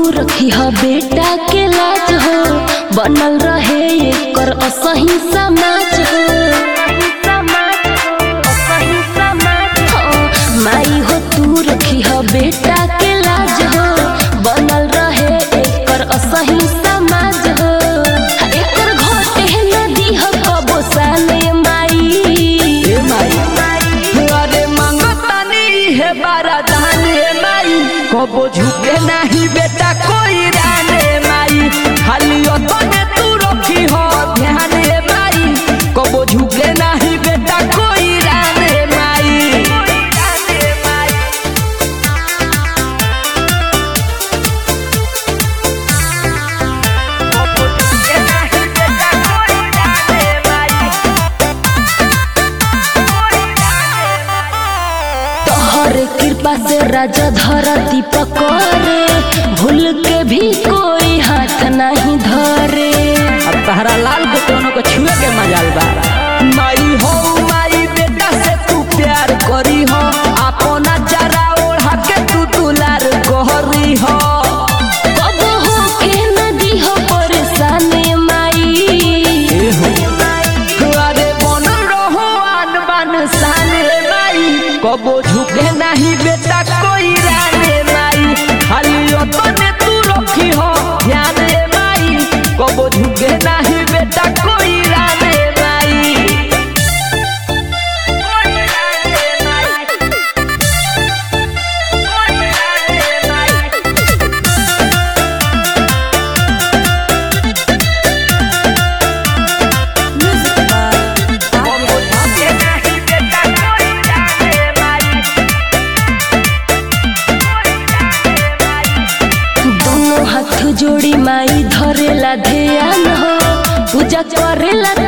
रखी ह बेटा के लाज हो बनल रहे एकर असही समाज हो हाँ, माई हो तू रखी ह बेटा के लाज हो बनल रहे एकर असही समाज हो एकर घटे नदी ह कबो साले माई हे माई अरे मंगतानी हे बारादान हे माई कबो झुके नहीं बेटा कोई राने माई खाली ओतने तू रखी हो ध्यान हे माई कबो झुके नहीं बेटा कोई राने माई कबो झुके नहीं बेटा कोई राने माई तोहर कृपा से राजा धरती पकड़े भूल के भी कोई हाथ नहीं धरे अब तहरा लाल के दोनों को छुए के मजाल बा माई हो माई बेटा से तू प्यार करी हो अपना जरा ओढ़ा के तू दुलार गोहरी हो कब हो के नदी हो परेशानी माई अरे बनल रहो आन बान शान रे माई कबो झुके नहीं बेटा कोई राने माई खाली ओतने तू रखी हो ध्यान रे माई कबो झुके नहीं बेटा कोई राने माई दोनों हाथ जोड़ी माई धरेला ध्यान हो पूजा करेला